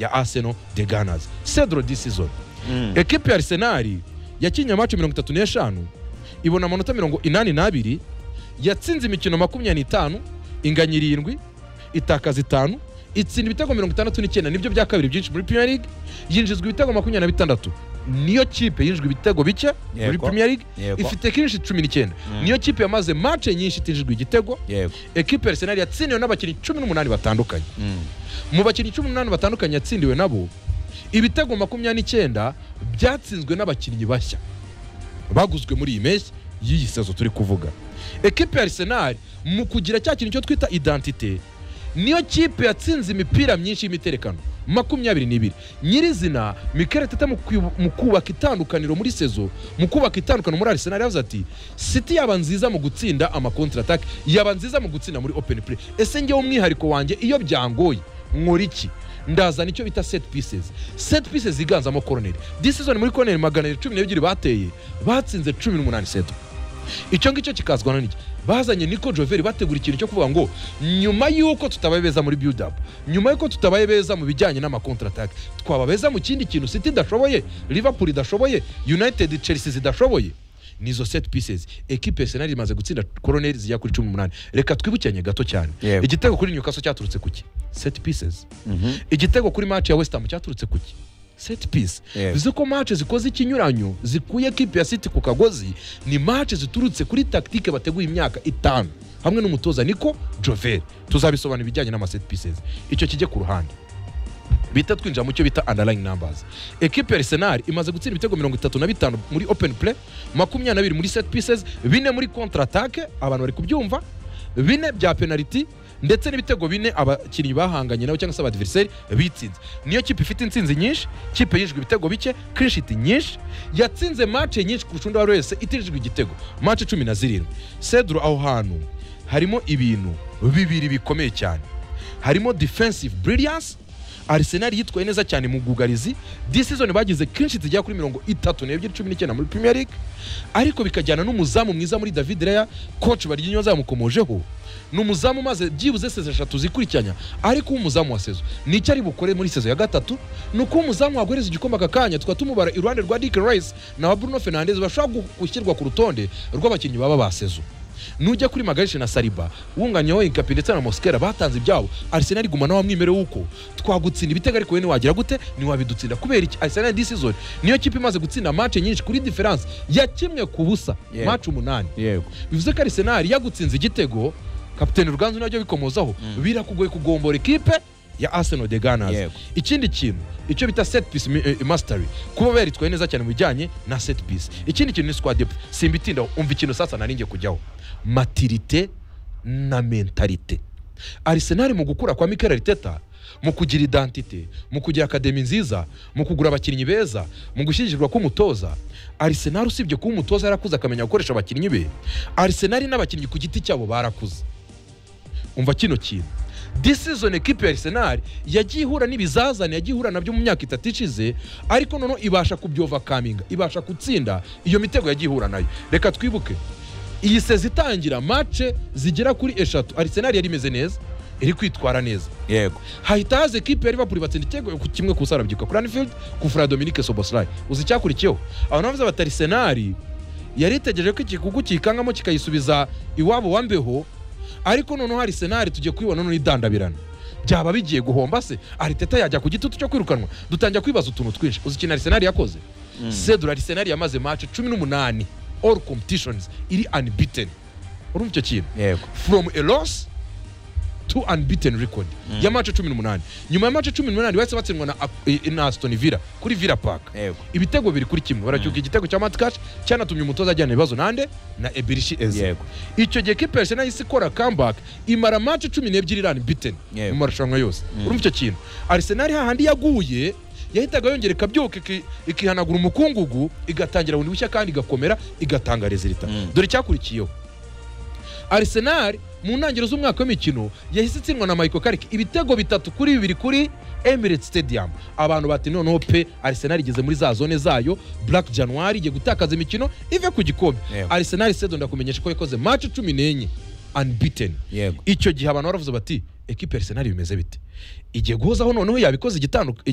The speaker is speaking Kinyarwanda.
ya Arsenal the Gunners Cedro this season ekipe ya Arsenal yakinnye amacu mirongo itatu n'eshanu ibona amanota mirongo inani n'abiri yatsinze imikino makumyabiri n'itanu inganya irindwi itakaza itanu itsinda ibitego mirongo itandatu n'icyenda nibyo bya kabiri byinshi muri Premier League yinjizwa ibitego makumyabiri na bitandatu niyo kipe yinjijwe ibitego bike muri Yego. Premier League Yego. ifite kinshi cumi n'icyenda niyo kipe yamaze mace nyinshi itinjijwe igitego yego ekipe ya Arsenal yatsindiwe n'abakinnyi cumi n'umunani batandukanye mu bakinnyi cumi n'umunani batandukanye yatsindiwe nabo ibitego makumyabiri n'icyenda byatsinzwe n'abakinnyi bashya baguzwe muri iyi mpeshyi y'iyi sezo turi kuvuga ekipe ya Arsenal mu kugira cya kintu cyo twita identite niyo kipe yatsinze imipira myinshi y'imiterekano makumyabiri n'ibiri nyirizina Mikel Arteta mu kwibu- mu kubaka itandukaniro muri sezo mu kubaka itandukaniro muri Arsenal yavuze ati City yaba nziza mu gutsinda ama contre attack yaba nziza mu gutsinda muri open play ese njyewe umwihariko wanjye iyo byangoye nkora iki ndazana icyo bita set pieces set pieces iganzamo koroneri this season muri koroneri magana abiri cumi n'ebyiri bateye batsinze cumi n'umunani seto icyo ngicyo kikazwana n'iki bazanye niko joveri bategura ikintu cyo kuvuga ngo nyuma y'uko tutabaye beza muri build up nyuma y'uko tutabaye beza mu bijyanye n'amakontra attack twaba beza mu kindi kintu city idashoboye liverpool idashoboye united chelsea zidashoboye nizo set pieces ekipe ya arsenal imaze gutsinda koroneri zijya kuri cumi n'umunani reka twibukiranye gato cyane Yego. igitego kuri newcastle cyaturutse ku ki set pieces igitego kuri match ya west ham cyaturutse ku ki set piece Yego. bivuze ko match zikoze ikinyuranyo zikuye kipe ya city ku kagozi ni match ziturutse kuri tactique bateguye imyaka itanu hamwe n'umutoza niko jovel tuzabisobanura ibijyanye n'ama set pieces icyo kijye ku ruhande bita twinjira mu cyo bita underlying numbers ekipe ya arsenal imaze gutsinda ibitego mirongo itatu na bitanu muri open play makumyabiri na bibiri muri set pieces bine muri contre attaque abantu bari kubyumva bine bya penaliti ndetse n'ibitego bine abakinnyi bahanganye nabo cyangwa se abadiveriseri bitsinze niyo kipe ifite intsinzi nyinshi kipe yinjijwe ibitego bike kirishiti nyinshi yatsinze mace nyinshi kurusha undi uwo ari we wese itinjijwe igitego mace cumi na zirindwi sedro aho hantu harimo ibintu bibiri bikomeye cyane harimo defensive brilliance arsenal yitwaye neza cyane mu bwugarizi this season bagize kenshi zigera kuri mirongo itatu n'ebyiri cumi n'icyenda muri premier league ariko bikajyana n'umuzamu mwiza muri david reya coach baryinyoza yamukomojeho ni umuzamu umaze byibuze sezo eshatu zikurikiranya ariko uwo umuzamu wa sezo ni icyo ari bukore muri sezo ya gatatu ni uko umuzamu waguhereza igikombe aka kanya tukaba tumubara iruhande rwa dick rice na bruno fernandes bashobora gu- gushyirwa ku rutonde rw'abakinnyi baba ba sezo nujya kuri magarishe na sariba wunganyeho inkapi ndetse na mosikera batanze ibyabo arsenal iguma nawe mwimere w'uko twagutsinda ibitego ariko wowe wagira gute ntiwabidutsinda kubera iki arsenal this season niyo kipe imaze gutsinda mace nyinshi kuri diferanse ya kimwe ku busa Yego. mace umunani yego bivuze ko arsenal yagutsinze igitego kapiteni ruganzu nabyo bikomozaho birakugoye kugombora ikipe ya arsenal de ganas Yego. ikindi kintu icyo bita set piece mi- eh, mastery kuba baritwaye neza cyane mu bijyanye na set piece ikindi kintu ni squad depth simbitindaho umva ikintu sasa narinjye kujyaho matirite na mentalite arsenal mu gukura kwa mikel Arteta mu kugira identite mu kugira akademi nziza mu kugura abakinnyi beza mu gushyigikirwa k'umutoza arsenal usibye kuba umutoza yarakuze akamenya gukoresha abakinnyi be arsenal n'abakinnyi ku giti cyabo barakuze umva kino kintu this season ekipe ya arsenal yagiye ihura n'ibizazane yagiye ihura nabyo mu myaka itatu ishize ariko noneho ibasha kubyovakaminga ibasha gutsinda iyo mitego yagiye ihura nayo reka twibuke iyi sezi itangira mace zigera kuri eshatu arsenal yari imeze neza iri kwitwara neza yego hahita haza ekipe ya liverpool batsinda ikirego ku kimwe ku sarabyuka kuri anfield ku fura dominique soboslay uzi icyakurikiyeho abantu bavuze bati arsenal yari itegereje ko ikigugu kikangamo kikayisubiza iwabo wa mbeho ariko noneho arsenal tugiye kubibona noneho idandabirana byaba bigiye guhomba se ariteta yajya ku gitutu cyo kwirukanwa dutangira kwibaza utuntu twinshi uzi ikintu arsenal yakoze cedro arsenal yamaze mace cumi n'umunani all competitions iri unbeaten urumva icyo kintu yego from a loss to unbeaten record ya mace cumi n'umunani nyuma ya mace cumi n'umunani bahise batsindwa na, eh, na aston villa kuri villa park yego ibitego biri kuri kimwe baracyuka igitego cya matkash cyanatumye umutoza ajyana ibibazo nande na ebirishi eze Yego. icyo gihe kipe ya Arsenal yahise ikora comeback imara mace cumi n'ebyiri irani biten Yego. mu marushanwa yose urumva icyo kintu arsenal hahandi yaguye yahitaga yongera ikabyuka iki- ikihanagura umukungugu igatangira bundi bushya kandi igakomera igatanga rezilita dore icyakurikiyeho arsenal mu ntangiriro z'umwaka w'imikino yahise itsindwa na michael karike ibitego bitatu kuri bibiri kuri emirates stadium abantu bati noneho pe arsenal igeze muri za zone zayo black januari igiye gutakaza imikino ive ku gikombe Yego. arsenal sedo ndakumenyesha ko yakoze match cumi n'enye unbeaten Yego. icyo gihe abantu baravuze bati ekipe ya Arsenal bimeze bite igiye guhozaho noneho yabikoze igitandu-